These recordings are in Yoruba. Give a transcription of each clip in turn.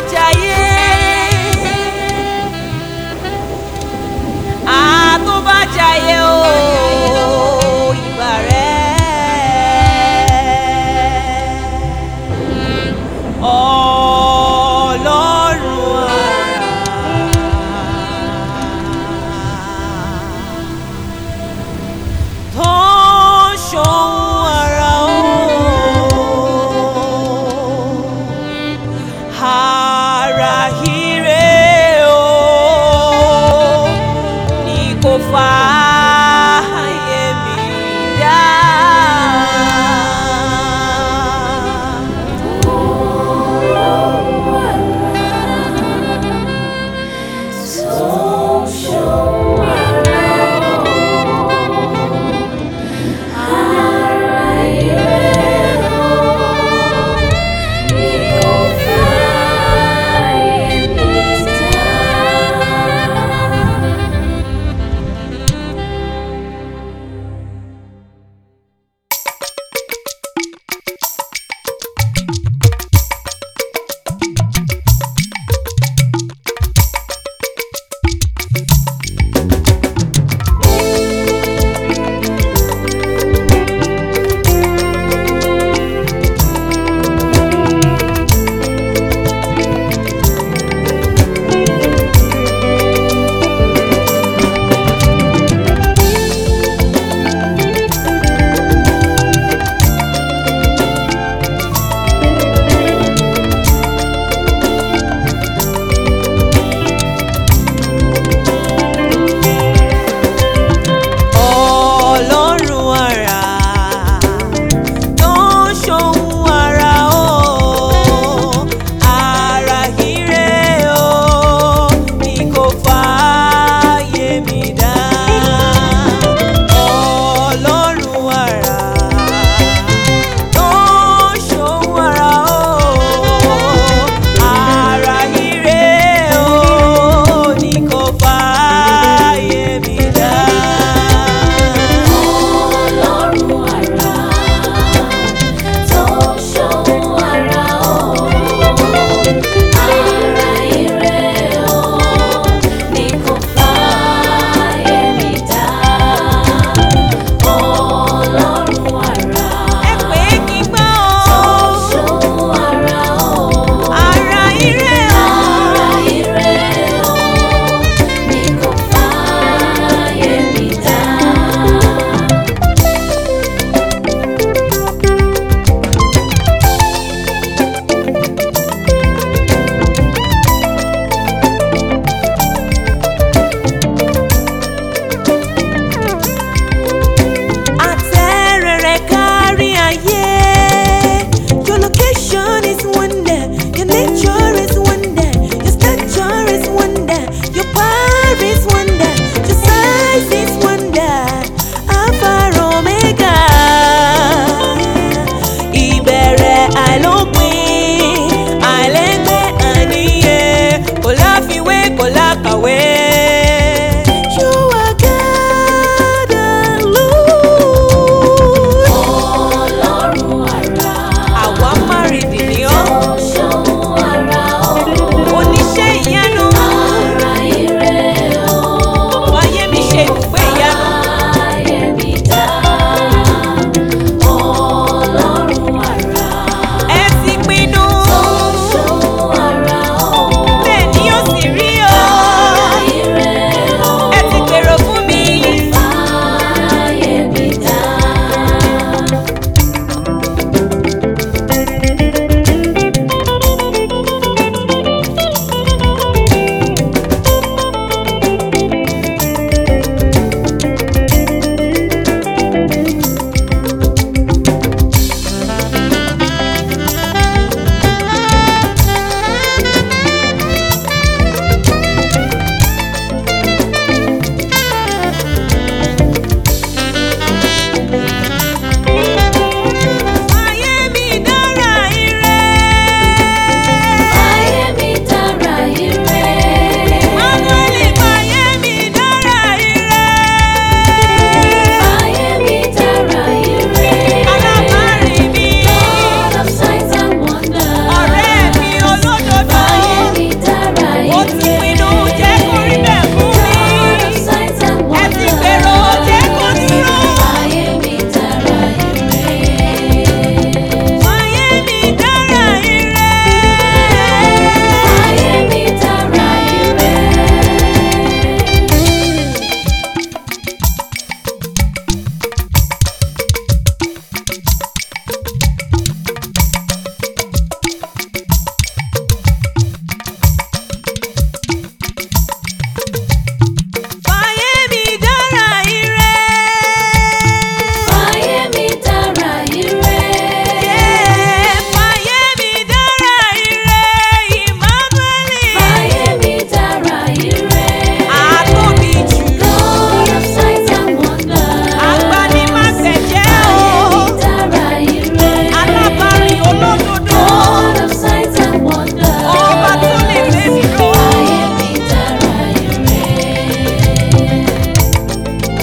jayé àtó bá jayé o ìbà rẹ̀ ọlọ́run àrà tó ń ṣohun àrà o ara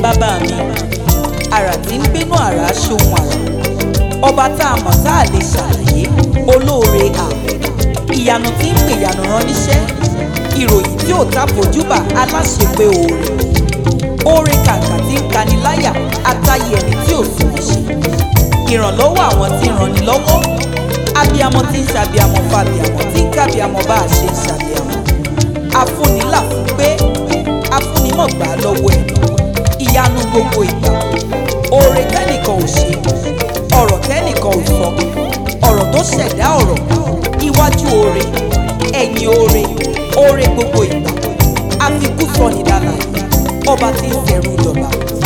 bàbá mi àrà tí ń gbénú àrà ṣohun àrà ọba tá a mọ̀ tá a lè ṣàlàyé olóore ààbò ìyanu tí ń pè ìyanu rán níṣẹ́ ìròyìn tí ò ta fojúbà aláṣepé oore oore kàkà tí ń kani láyà àtàyè ẹni tí ò sùn ṣe ìrànlọ́wọ́ àwọn tí ń ranni lọ́wọ́ abiyamọ tí ń ṣàbíamọ fàbíamọ tí ń kábíamọ bá a ṣe ń ṣàbíamọ afúnilà fún pé afúnimọ̀gbà lọ́wọ́ ẹ̀ ìyanu gbogbo ìgbà oore tẹ́nìkan ò ṣe ọ̀rọ̀ tẹ́nìkan ò sọ ọ̀rọ̀ tó ṣẹ̀dá ọ̀rọ̀ iwájú oore ẹ̀yìn oore oore gbogbo ìgbà àfikún sọ̀nìdàlà ọba tí ń ṣẹ̀rù dọ̀là